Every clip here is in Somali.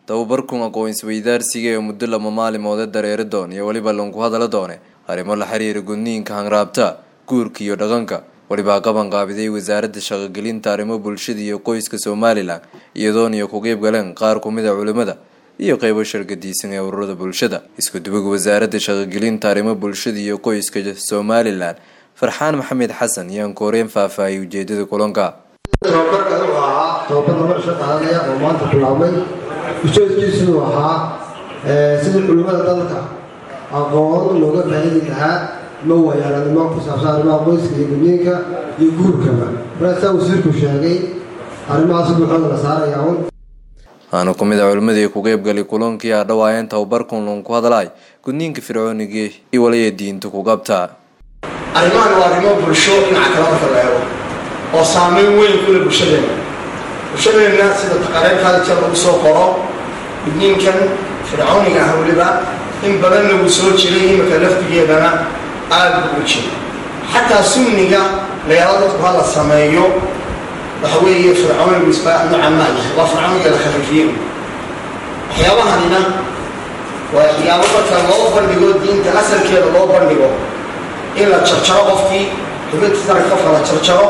tababarkun aqoon-isweydaarsiga ee muddo lama maalimoode dareeri doon iyo weliba lanku hadala doone arrimo la xiriira gudniinka hanraabta guurka iyo dhaqanka welibaa qaban qaabiday wasaaradda shaqogelinta arrimo bulshada iyo qoyska somalilan iyadoon iyo ku qeyb galeen qaar kumid a culimada iyo qeybo shargadiisan ee ururada bulshada isku duwaga wasaaradda shaqogelinta arrimo bulshada iyo qoyska somalilan farxaan maxamed xasan yaan kooreen faahfaahiyay ujeedada kulanka tababarka wuxuu ahaa tababar laba dhisho qaadanaya oo maanta bilaabmay ujeedkiisuu ahaa sidii culimmada dalka aqoon looga faa'idi lahaa ma wayaalanimo ku saabsan arrimaha qoyska iyo gudniinka iyo guurkaba markaasaa wasiirku sheegay arrimahaas buuxooda la saaraya un waana ku mid a culimadii ku qeybgalay kulankii a dhawaayeen tababarkun lanku hadlaay gudniinka fircoonigii iyo waliya diinta ku qabtaa arrimahan waa arrimo bulsho dhinaca kale marka la eego oo saameyn weyn kule bulshadeenna bulshadeenna sida taqareerkaada jir lagu soo qoro gudniinkan fircooniga ah weliba in badanna wuu soo jiray imika laftigeedana aada buu u jira xataa sunniga layaalo dadku ha la sameeyo waxa weeye fircoonigu isba nooca maa yahay waa fircooniga la khafiifiyey waxyaabahanina waa waxyaabo marka loo bandhigo diinta asalkeeda loo bandhigo in la jarjaro qofkii xubinta taranka qofka la jarjaro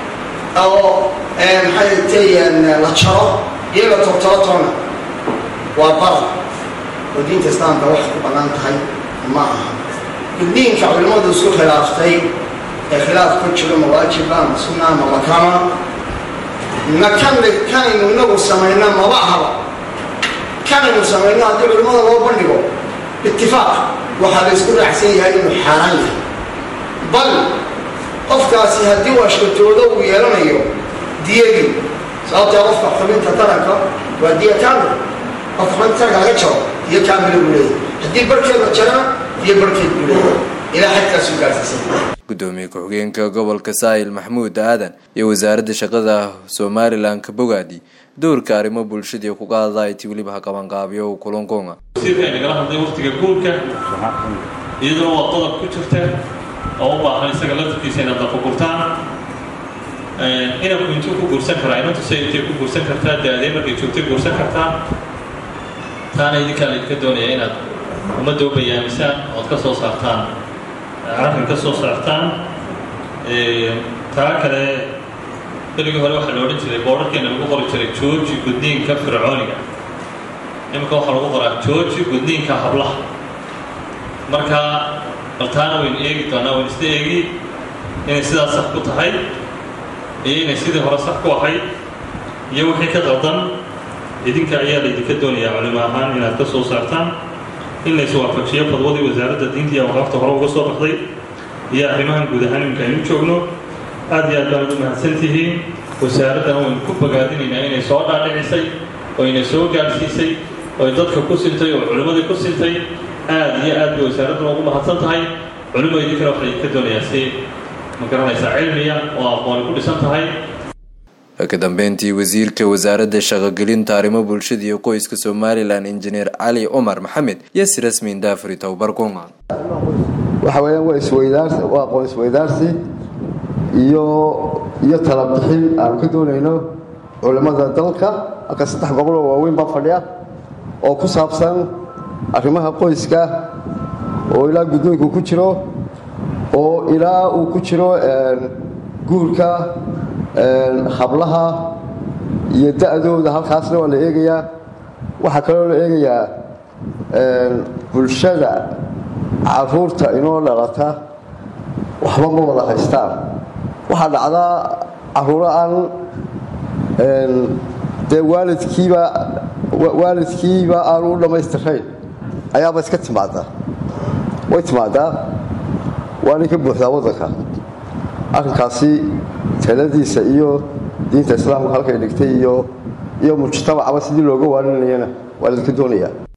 oo maxay tayaan la jaro iyo la tortoro toona waa bara oo diinta islaamka wax ku bannaan tahay ma aha guddiinka culimmadu isku khilaaftay ee khilaaf ku jiro ma waajiba ma sunna ma makama na kan kanaynu inagu samayna maba ahaba kanaynu samayno haddii culimmada loo bandhigo itifaaq waxaa la isku raacsan yahay inuu xaaraan yahay bal qofkaasi haddii uu ashkatoodo uu yeelanayo diyadii sababtee qofka xubinta taranka waa diya kaamil qofka xubinta taranka laga jaro diyo kaamila buu leeyahy haddii barhkeed la jarana diyo barhkeed buu leeyahy ilaa xadkaasuu gaarsiisan gudoomiye ku-xigeenka gobolka saahil maxamuud aadan iyo wasaaradda shaqada somalilan ka bogaadi doorka arrimo bulshadii ku qaadayti weliba ha qabanqaabiyo kulankoonga wasiirka ay nagala hadlay waqtiga guurka iyaduna waa qodob ku jirta oo u baahan isaga laftirkiisa inaad dafagurtaan inanku intuu ku guursan karaa inantu se intay ku guursan kartaa da-dee markay joogtay guursan kartaa taana idinkaa laydinka doonaya inaad ummadda u bayaamisaan ood ka soo saartaan arrin ka soo saartaan taa kale berigii hore waxaa la odhan jiray boodharkeena lagu qori jiray jooji gudniinka fircooniga iminka waxaa lagu qoraa jooji gudniinka hablaha marka bal taana waynu eegi doonaa waynu isla eegi inay sidaas sax ku tahay iyo inay sidii hore sax ku ahayd iyo wixii ka qaldan idinka ayaa laydinka doonayaa culimo ahaan inaad ka soo saartaan in la iswaafajiyo fadwadii wasaaradda diinta iyo awqaafta hore uga soo baxday iyo arrimahan guud ahaan iminka aynu joogno aad iyo aad baanad u mahadsan tihiin wasaaraddana waynu ku bogaadinaynaa inay soo dhaadhicisay oo inay soo gaadhsiisay oy dadka ku sintay oo culimmadii ku sintay aad iyo aad bay wasaaradduna ugu mahadsan tahay culimo idinkana waxa laydinka doonayaa si ma garanaysaa cilmiya oo aqooni ku dhisan tahay ka dambeyntii wasiirka wasaaradda shaqogelinta arrimo bulshada iyo qoyska somalilan injineer cali cumar maxamed iyo si rasmiin daafuri tababarkunga waxa weeyaan waa isweydaarsi waa aqoon isweydaarsi iyo iyo talabixin aanu ka doonayno culimmada dalka halka saddex boqol oo waaweyn baa fadhiya oo ku saabsan arrimaha qoyska oo ilaa guddoonku ku jiro oo ilaa uu ku jiro guurka hablaha iyo da-dooda halkaasna waa la eegayaa waxaa kaloo la eegayaa bulshada caruurta inoo dhalata waxba ma wada haystaan waxaa dhacdaa caruuro aan dee waalidkiiba waalidkiiba aanu u dhammaystirayn ayaaba iska timaadaa way timaadaa waanay ka buuxdaa waddanka arrinkaasi taladiisa iyo diinta islaamka halkay dhigtay iyo iyo mujtamacaba sidii looga waaninayana waa laydinka doonayaa